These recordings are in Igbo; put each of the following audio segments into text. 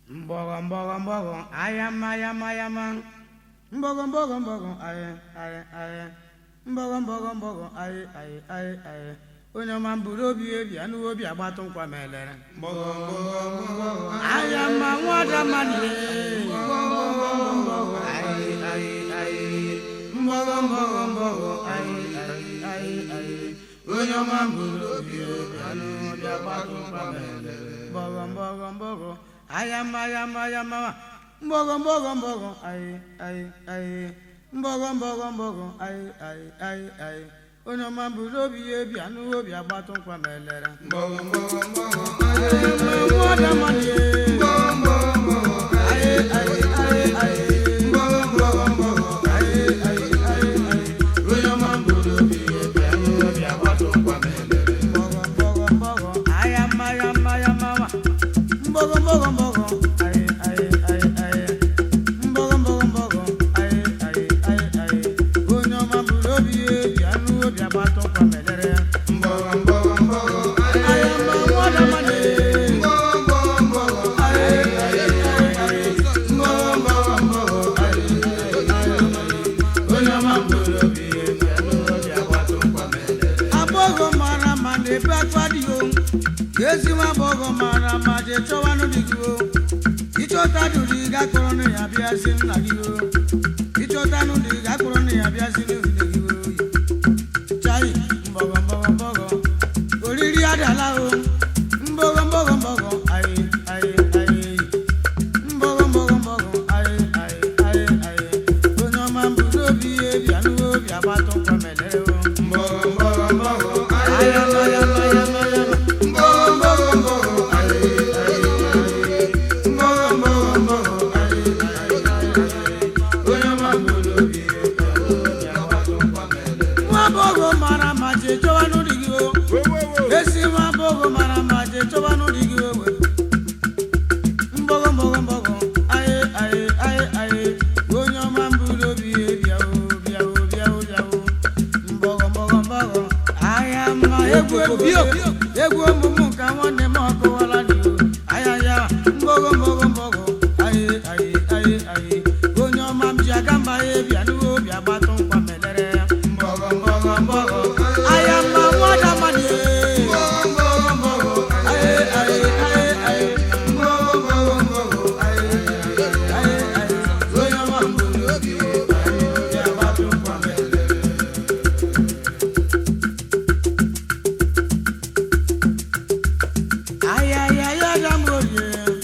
Mbogo mbogo mbogo ayama ayama ayama mbogo mbogo mbogo aye aye aye mbogo mbogo mbogo aye aye aye aye onye ọma mburu obi ebi anụghị obi agbatụ nkwa ma elere ayama nwada mmadụ aye aye aye mbogo mbogo mbogo aye aye aye aye onye ọma mburu obi ebi anụghị obi agbatụ nkwa ma elere mbogo mbogo mbogo ayama ayama ayama mbogo mbogo mbogo aye aye aye mbogo mbogo mbogo aye aye aye aye onye ọma mburu obi ya ebi anụghị obi agbatụ nkwa ma elere onye ọma mburu obi ya ebi anụghị obi agbatụ nkwa ma elere ayama nwada mmadụ agbọghọ mara mma na-ebe akwa dị o ezi nwa agbọghọ mara mma je chọwanụ dị gị o ịchọta dụrụ ị gakpọrọ nụ ya bịa si nna gị o ịchọta nụ dị gakpọrọ nụ ya bịa si n'obodo gị o chai mbọgọ mbọgọ mbọgọ oriri adala o mbọgọ mbọgọ mbọgọ ayi ayi ayi mbọgọ mbọgọ mbọgọ ayi ayi ayi ayi onye ọma mbụrụ obi ya ebi anụghị obi agbatụ nkwa melere o ayama ayama ayama ayama nwa agbọghọ mara mma je chọwa n'ụdị gị o esi nwa agbọghọ mara mma je chọwa n'ụdị gị o mbọgọ mbọgọ mbọgọ aye aye aye aye onye ọma mbụrụ obi ya bịawo bịawo bịawo bịawo mbọgọ mbọgọ mbọgọ ahịa mma egwu egwu egwu omume nke nwanne m ọkụwala dị o ahịa ya mbọgọ mbọgọ mbọgọ aye aye aye aye onye ọma m ji aga mba ya bịa n'uwe obi agbatụ nkwa melere ya mbọgọ mbọgọ mbọgọ ahịa mma nwada mmadụ aye aye aye aye mbọgọ mbọgọ mbọgọ aye aye aye onye ọma mbụrụ obi ya bịa agbatụ nkwa melere ayayaya damborie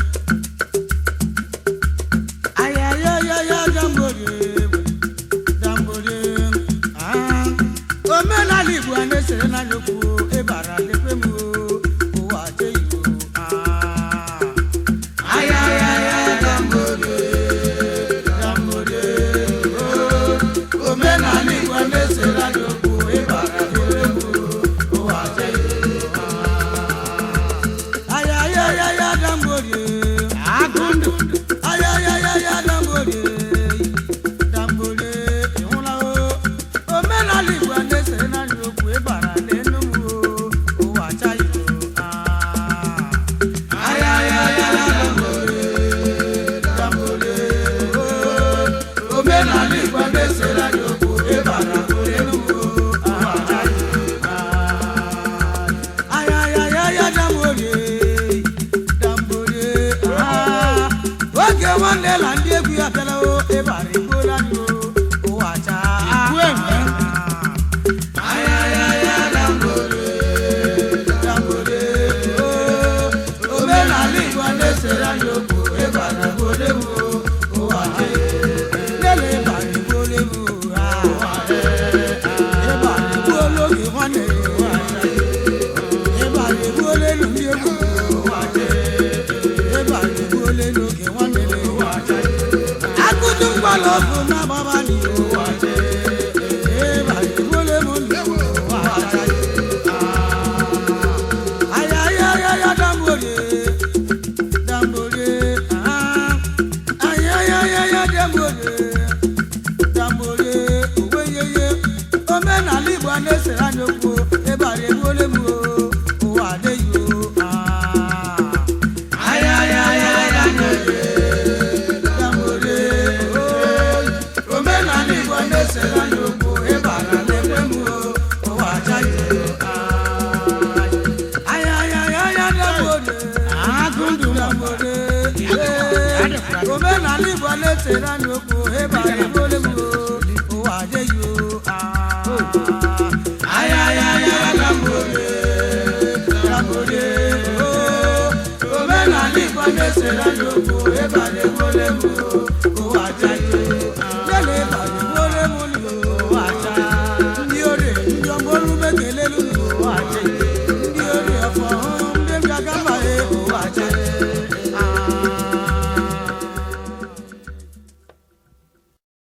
ayayaya damborie damborie ah omenala igbo a na-esere n'anya okwu ịbara lekwe m o, ụwa je igbo ah ayayaya damborie damborie oh omenala igbo a na-esere n'anya okwu ịbara lekwe m o, ụwa je igbo ah ayayaya damborie agụndụ ayayaya damborie damborie ịhụla o omenala igbo a na-esere n'anya okwu ịbara n'enugwu o ụwa achaghị o ayayaya damborie damborie o omenala igbo a na-esere n'anya okwu ịbara n'enugwu o ụwa achaghị o ayayaya damborie damborie ah oge nwanne la ndị egwu ya bịara o ịbara igbola anyị o ụwa chaa ayayaya damborie damborie o omenala igbo a na-esere anyị okwu ịbara igbola m o ụwa nele ịbara igbola m o ah ịbara igbola oge nwanne ya ịbara egbuola elu ndị egwu ịbara egbuola elu oge nwanne ya akụtu mgbala ọkụ na-agbaba n'ihu ịbara egbuola elu ndị egwu ayayaya damborie damborie ah ayayaya damborie damborie oweyeye omenala igbo a na-esere anya okwu ịbara egbuola m o ụwa adịghị o ah ayayaya damborie omenala igbo na-etere anyị okwu ịbara ibole m o ụwa adịghị o ayayaya gambole gambole o omenala igbo na-etere anyị okwu ịbara